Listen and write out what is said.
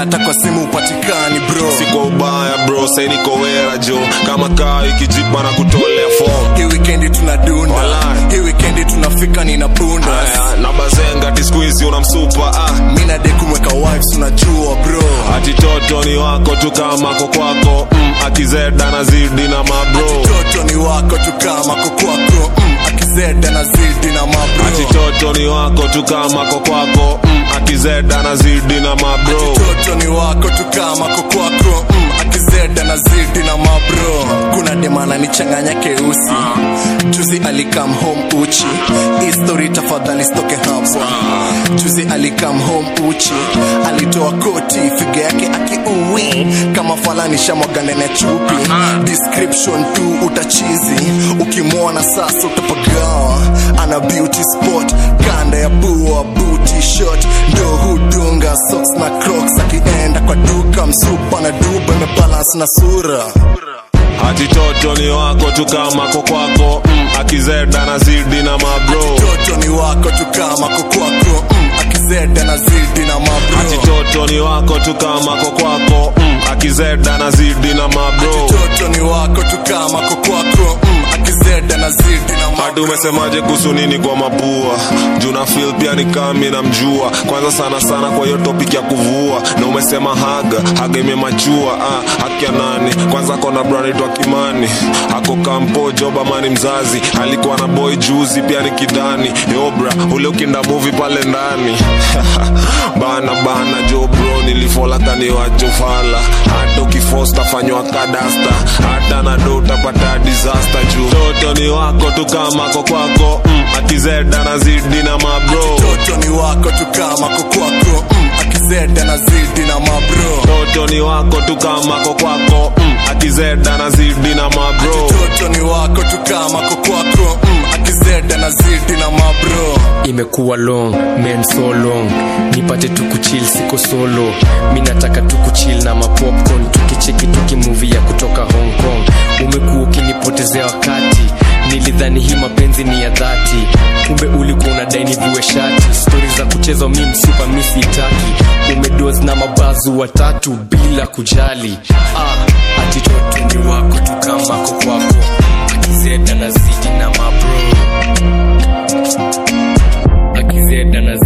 hata kwa simu upatikani bro siko ubaya bro sai niko wera jo kama kaa ikijipa na kutolea form hii wikendi tunadunda Walai. hii wikendi tunafika nina bunda Aya, na bazenga tiskuizi unamsupa ah. mina de kumweka wives unajua bro ati toto ni wako tu kama ko kwako mm, akizeda na zidi na mabro toto ni wako tu kama kokwako mm, akizeda na zidi na ati mabro toto ni wako tu kama ko kwako mm, akizeda na zidi na mabro toto ni wako tu kama kokwako mm, akizeda na zidi na mabro kuna demana ni changanya keusi juzi alikam home uchi histori tafadhali stoke hapa juzi alikam home uchi alitoa koti figa yake akiui kama falani shamwagandene chupi description tu utachizi ukimwona sasa utapagawa ana beauty spot kanda ya bua booty shot ndo hudunga socks na crocs akienda kwa duka msupa na duba imebalance na sura ati toto ni wako tu kama ko kwako mm, akizeda na zidi na mabro toto ni wako tu kama kokwako mm, akizeda na zidi na ati mabro toto ni wako tu kama ko kwako mm, akizeda na zidi na mabro toto ni wako tu kama kokwako mm, akizeda na zidi na hadi mabro umesemaje kuhusu nini kwa mapua juna fil pia ni kami na mjua kwanza sana sana kwa hiyo topic ya kuvua na umesema haga haga imemachua ah, haki ya nani kwanza kona branitwa kimani ako kampo jobamani mzazi alikuwa na boy juzi pia ni kidani yobra ule ukinda muvi pale ndani bana bana jo bro nilifola kaniwachofala hata ukifosta fanywa kadasta hata na do utapata disaster juu toto ni wako tu kama ko kwako mm, akizeda na zidi na mabro toto ni wako tu kama kokwako mm, akizeda na zidi na mabro toto ni wako tu kama ko kwako mm, akizeda na zidi na mabro toto ni wako tu kama kokwako mm, akizeda na zidi na mabro imekuwa long men so long nipate tu kuchill siko solo mi nataka tu kuchill na mapopcorn tukicheki tukimuvi ya kutoka hong kong umekuwa ukinipotezea wakati nilidhani hii mapenzi ni ya dhati kumbe ulikuwa unadai niviwe shati stori za kuchezwa mi msupa mi sitaki umedoz na mabazu watatu bila kujali ah, ati toto ni wako tu kama ko kwako akizeda na zidi na mabro akizeda na